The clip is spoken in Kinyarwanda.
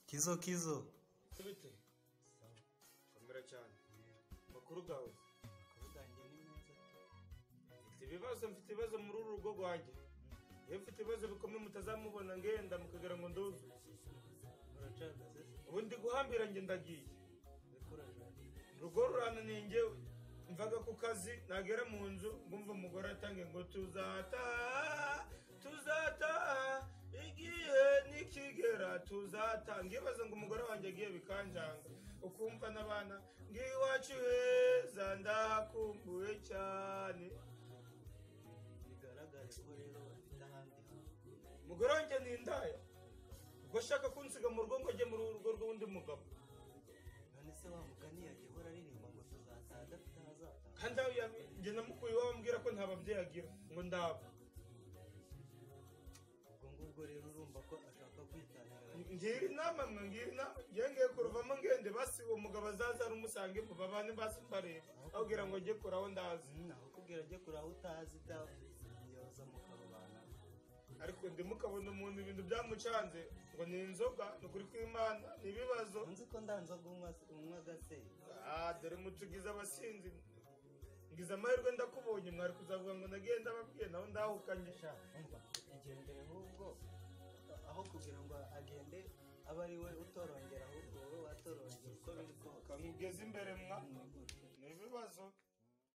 Kizo Kizo bite sawa komera cyane makuru gawe kuvugange ni meza mfite ibibazo mfite ibibazo muri uru rugo rwanjye iyo mfite ibibazo bikomeye mutazamubona ngenda mukagira ngo nduzu uracagaze se ubu ndi guhambira njye ndagiye uracagaze urugo rurananiye njyewe mvaga ku kazi nagera mu nzu ngumva umugore atange ngo tuzataha tuzataha igihe nikigera tuzataha ngibaza ngo umugore wanjye agiye bikanjanga ukumva n'abana ngiwacu heza ndahakumbuye cyane bigaragare ko rero bafite ahandi hantu umugore wanjye ni indaya ubwo ashaka kunsiga mu rugo ngo ajye mu rugo rw'undi mugabo none se wa mugani yagiye ahora aririmba ngo tuzataha adafite ahazataha kandi aho yab- njye namukuye iwabo ambwira ko nta babyeyi agira ngo ndaba ubwo ngubwo rero urumva ko ashaka kwitanira ngira inama mwe ngira inama yengeye kuruvamo ngende basi uwo mugabo azaza rumusange mu babane basi mbareba abwira ngo njye kuraho ndazi naho kubwira ajye kure aho utazi da yoza mu karubana ariko ndimukabona umuntu ibintu byamucanze ngo ni inzoga ni ukuri kw'imana ni ibibazo nzi ko ndanzaga unywa agase Ah, dore mutugize abasinzi ngize amahirwe ndakubonye mwari kuzavuga ngo nagenda ababwiye nawe ndahukanye sha umva igendere ahubwo aho kugira ngo agende abe ari we utorongera ahubwo wowe watorongera uko biri kose kamugeze imbere mwa ni ibibazo